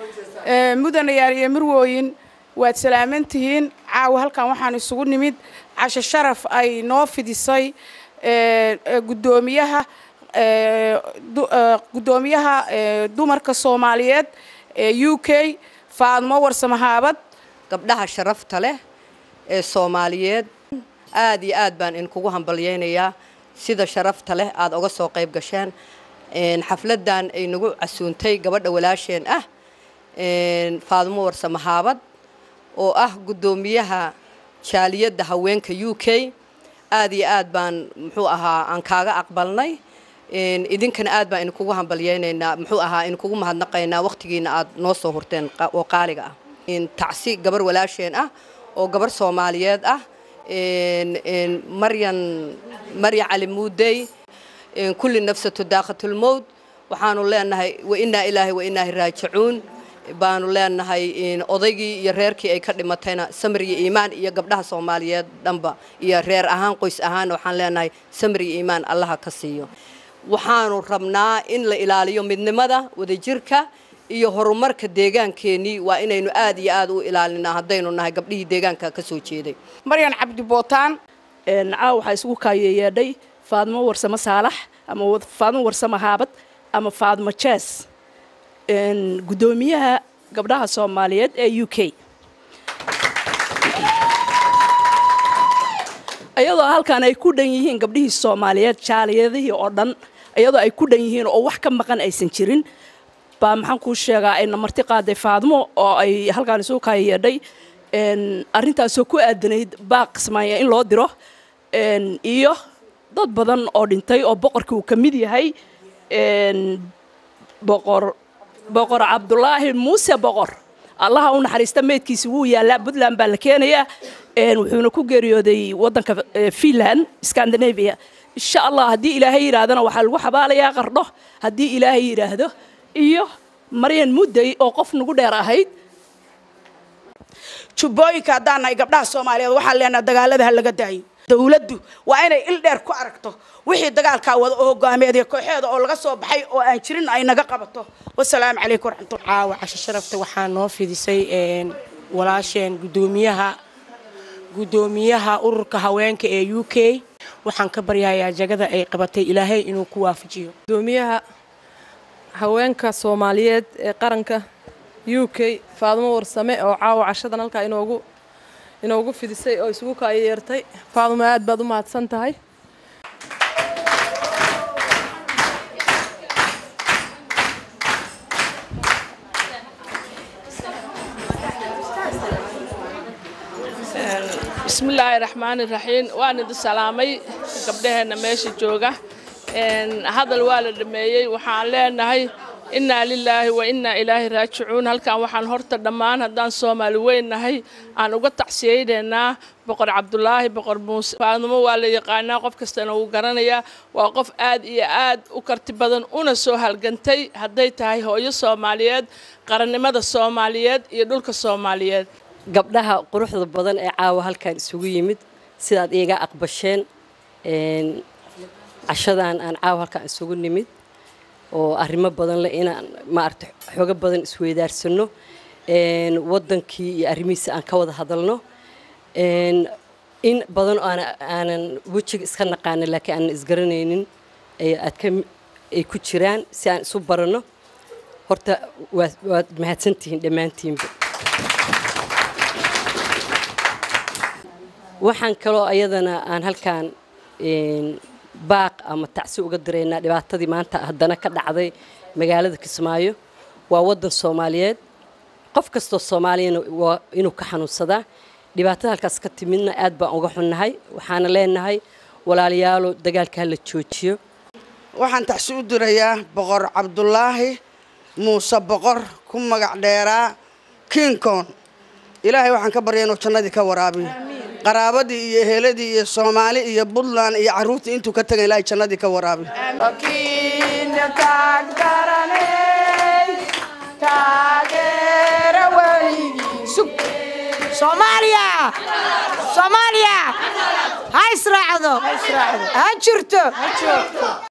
mudanayaal iyo marwooyin waad salaaman tihiin caawa halkan waxaan isugu nimid casho sharaf ay noo fidisay gudoomiyaha guddoomiyaha dumarka soomaaliyeed ee u k faadmo warsamahaabad gabdhaha sharafta leh ee soomaaliyeed aad iyo aad baan idinkugu hambalyaynayaa sida sharafta leh aada oga soo qayb gasheen xafladan ay nagu casuuntay gabadha walaasheen ah faadmo warsamahaabad oo ah guddoomiyaha jaaliyadda haweenka u k aad iyo aad baan muxuu ahaa aan kaaga aqbalnay idinkana aad baan idinkugu hambalyaynaynaa muxuu ahaa idinkugu mahadnaqaynaa waqtigiina aad noo soo hurteen oo qaaliga ah tacsi gabar walaasheen ah oo gabar soomaaliyeed ah maryan marya cali muudey kulli nafsatu daaqatulmowd waxaanu leenahay wainaa ilaahay wainaahi raajicuun baanu leenahay odaygii iyo reerkii ay ka dhimatayna samir iyo iimaan iyo gabdhaha soomaaliyeed dhanba iyo reer ahaan qoys ahaan waxaan leenahay samir iyo iimaan allaha ka siiyo waxaanu rabnaa in la ilaaliyo midnimada wadajirka iyo horumarka deegaankeenii waa inaynu aad iyo aad u ilaalinaa haddaynu nahay gabdhihii deegaanka ka soo jeeday maryan cabdi bootaan caaw waxaa isugu kaayeyeedhay faadmo warsamo saalax ama faadmo warsamo haabad ama faadmo jees guddoomiyaha gabdhaha soomaaliyeed ee u k iyadoo halkan ay ku dhan yihiin gabdhihii soomaaliyeed jaaliyadihii oo dhan iyadoo ay ku dhan yihiin oo wax ka maqan aysan jirin baa maxaan kuu sheegaa ayna marti qaaday faadmo oo ay halkaan isugu kaayeyeedhay arrintaasoo ku aadanayd baaq kismaayo in loo diro iyo dad badan oo dhintay oo boqorkii uu ka mid yahay boqor boqor cabdulaahi muuse boqor allaha u naxariista meydkiisi wuu yaallaa puntland baa la keenayaa wuxuuna ku geeriyooday waddanka finland scandinavia insha allah haddii ilaahay yidhaahdana waxaa lagu xabaalayaa qardho haddii ilaahay yidhaahdo iyo maryan mudday oo qof nagu dheer ahayd jubbooyinka haddaan nahay gabdhaha soomaaliyeed waxaan leenaha dagaalada ha laga daayo dawladdu waa inay il dheer ku aragto wixii dagaalkaa wada oo hogaameediya kooxeeda oo laga soo baxay oo aan jirin ay naga qabato wasalaamu calaykum waraxmatullah caawa casho sharafta waxaa noo fidisay walaasheen guddoomiyaha guddoomiyaha ururka haweenka ee u k waxaan ka baryayaa jagada ay qabatay ilaahay inuu ku waafajiyo gudoomiyaha haweenka soomaaliyeed ee qaranka u k faadmo warsame oo caawa cashadan halkaa inoogu inoogu fidisay oo isugu kaayeyeertay faadmo aad baad u mahadsan tahay bismillaahi raxmaani raxiim waan idin salaamay gabdhaheenna meesha jooga hadal waa la dhameeyey waxaan leenahay innaa lilaahi wa innaa ilaahi raajicuun halkan waxaan horta dhammaan haddaan soomaali weynnahay aan uga tacsiyeynaynaa boqor cabdulaahi boqor muuse faadmo waa la yaqaanaa qof kastana wuu garanayaa waa qof aad iyo aad u karti badan una soo halgantay hadday tahay hooyo soomaaliyeed qarannimada soomaaliyeed iyo dhulka soomaaliyeed gabdhaha quruxda badan ee caawa halkan isugu yimid sidaad iiga aqbasheen cashadan aan caawa halkan isugu nimid oo arrimo badan leh inaan maarata xoogo badan isweydaarsano waddankii iyo arrimihiisa aan ka wada hadalno in badan oo aanan wejiga iska naqaana laakiin aanan isgaranaynin aad ka ay ku jiraan si aan isu baranno horta waad mahadsantihiin dhammaantiinba waxaan kaloo ayadana aan halkaan baaq ama tacsi uga diraynaa dhibaatadii maanta haddana ka dhacday magaalada kismaayo waa waddan soomaaliyeed qof kastoo soomaaliyana waa inuu ka xanuunsadaa dhibaatada halkaas ka timidna aad baan uga xunnahay waxaana leenahay walaalayaalo dagaalka ha la joojiyo waxaan tacsi u dirayaa boqor cabdulaahi muuse boqor ku magac dheeraa kiinkoon ilaahay waxaan ka barya inuu jannadii ka waraabiyo qaraabadii iyo eheladii iyo soomaali iyo puntland iyo caruurtii intuu ka tagan ilaahay jannadii ka waraabiyo soomaaliya soomaaliya ha israacdo ha jirto